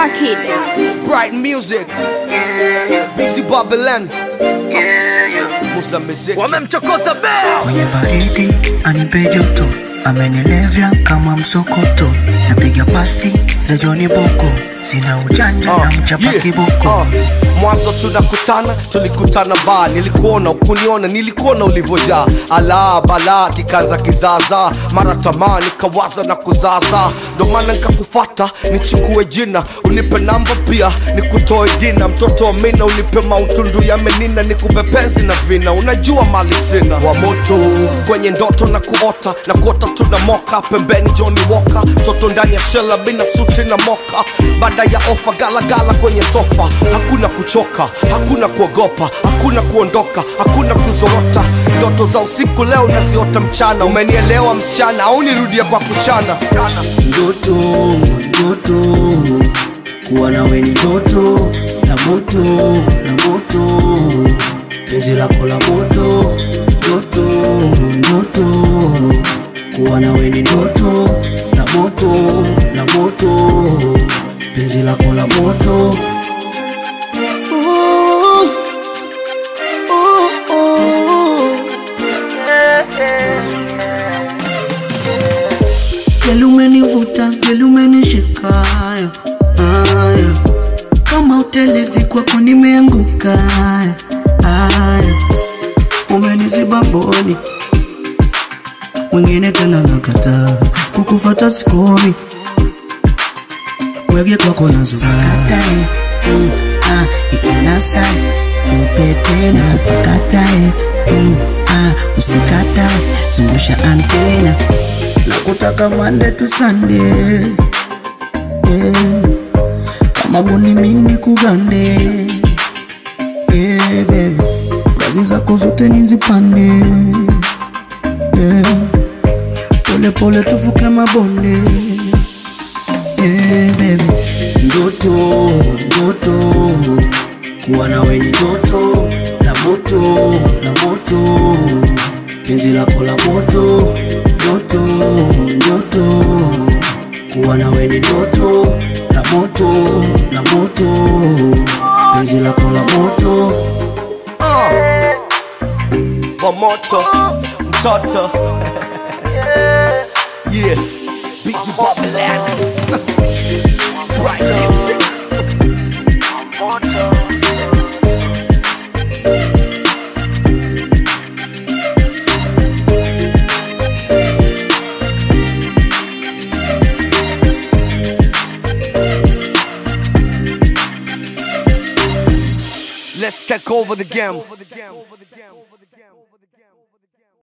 Star Kid. Bright music. BC Babylon. Musa Music. wamemchokoza bea kwenye baridi anipe joto amenilevya kama msokoto napiga pasi za joni boko sina ujanja na mchapa yeah, kiboko uh. mwanzo tunakutana tulikutana ba nilikuona ukuniona nilikuona ulivyojaa ala bala kikaza kizaza mara tamaa nikawaza na kuzaza ndo maana nikakufata nichukue jina unipe namba pia nikutoe dina mtoto wa mina unipe mautundu ya menina nikupe penzi na vina unajua mali sina wa moto kwenye ndoto na kuota na kuota tuna moka pembeni Johnny Walker mtoto ndani ya shela bina suti na moka baada ya ofa galagala kwenye sofa hakuna kuchoka hakuna kuogopa hakuna kuondoka hakuna kuzorota ndoto za usiku leo naziota mchana umenielewa msichana au nirudie kwa kuchana ndoto ndoto kuwa nawe ni ndoto la moto la moto penzi lako la moto ndoto ndoto kuwa nawe ni ndoto la moto la moto penzi lako la moto Gelumenivuta, gelumenishika haya, haya. kama utelezi kwako nimeanguka haya, haya. umeniziba mboni mwingine tena nakataa kukufata sikomi wege kwako nazukatae mm, ah, ikinasai nipe tena pakatae mm, ah, usikatae zungusha antena na kutaka mande tu sande yeah. kama guni mini kugande yeah, baby kazi zako zote nizipande yeah. pole pole tuvuke mabonde yeah, baby ndoto ndoto kuwa nawe ni ndoto la moto la moto penzi lako la moto ndoto ndoto kuwa nawe ni ndoto la moto la moto penzi lako la moto uh. wa moto mtoto yeah busy Babylon bright music Let's take over the game.